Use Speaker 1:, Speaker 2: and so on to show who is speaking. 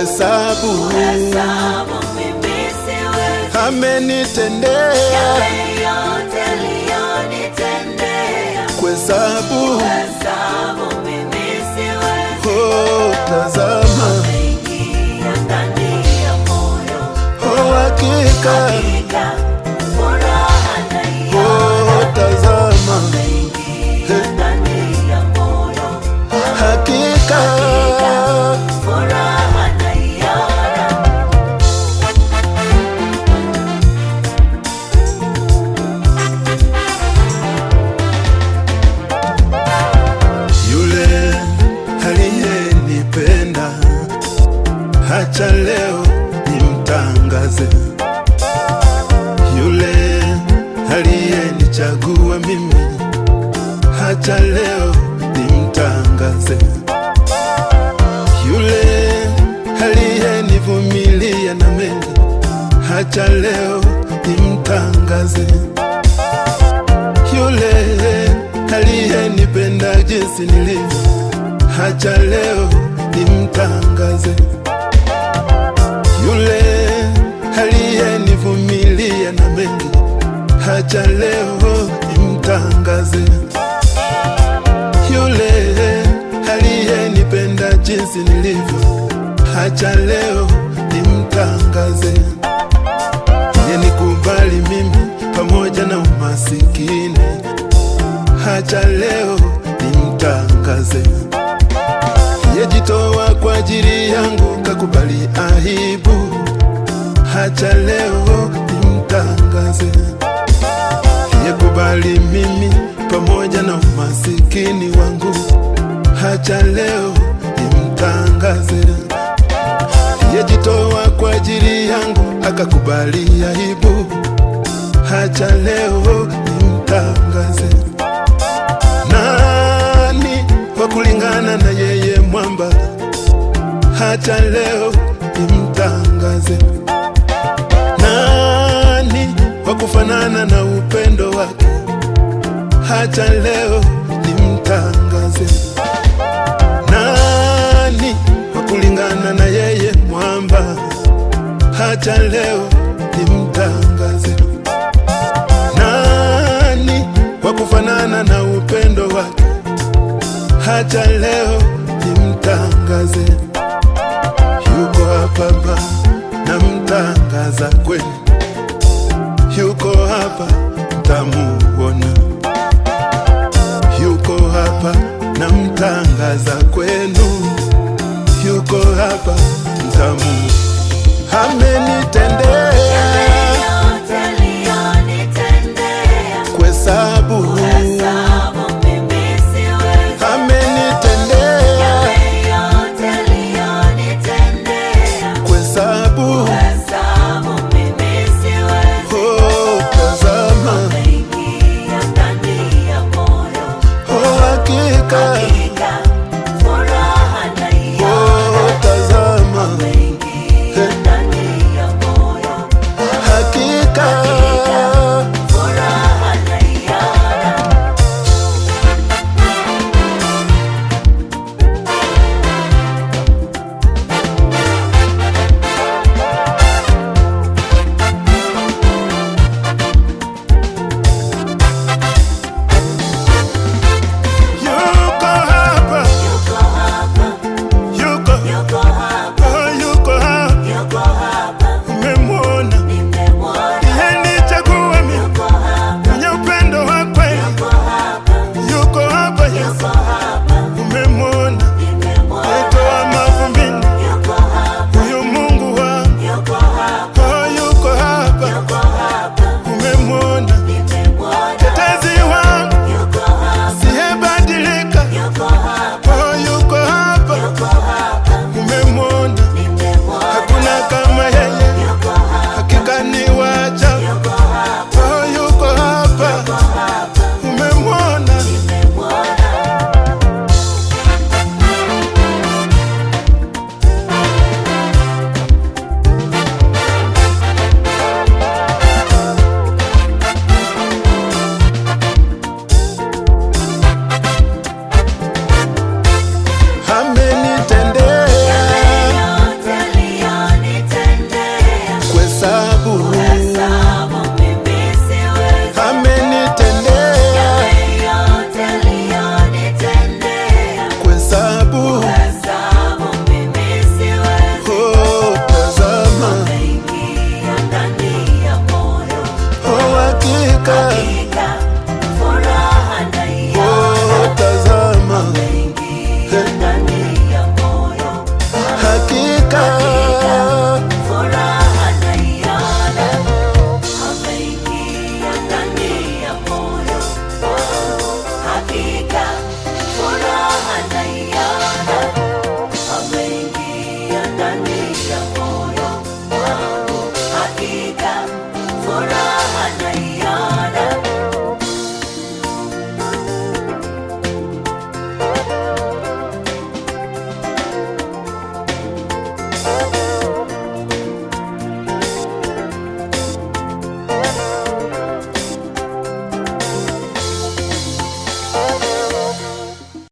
Speaker 1: kuhesabu
Speaker 2: Hesabu mimi siwezi
Speaker 1: amenitendea,
Speaker 2: yale yote aliyonitendea.
Speaker 1: kuhesabu
Speaker 2: Hesabu mimi siwezi
Speaker 1: oh, tazama
Speaker 2: Ingia ndani ya moyo
Speaker 1: oh, hakika
Speaker 2: hakika furaha naiona.
Speaker 1: oh, tazama
Speaker 2: Ingia ndani ya moyo
Speaker 1: hakika
Speaker 2: furaha naiona.
Speaker 1: yule aliyenipenda, hacha leo nimtangaze. Yule aliyenichagua mimi, hacha leo nimtangaze. Yule aliyenivumilia na mengi, hacha leo nimtangaze yule aliyenipenda jinsi nilivyo, hacha leo nimtangaze. Yule aliyenivumilia na mengi, hacha leo nimtangaze. Yule aliyenipenda jinsi nilivyo, hacha leo nimtangaze yenikubali mimi pamoja na umasikini, hacha leo nimtangaze. Yejitoa kwa ajili yangu, kakubali aibu, hacha leo nimtangaze. Yekubali mimi pamoja na umasikini wangu, hacha leo nimtangaze yejitoa kwa ajili yangu akakubali aibu, hacha leo nimtangaze. Nani wa kulingana na yeye mwamba, hacha leo nimtangaze. Nani wa kufanana na upendo wake, hacha leo nimtangaze nani wa kulingana na yeye mwamba, hacha leo nimtangaze. Nani wa kufanana na upendo wake, hacha leo nimtangaze. Yuko hapa ba namtangaza kweli, yuko hapa mtamuona yuko hapa namtangaza kwenu, yuko hapa mtamu ameni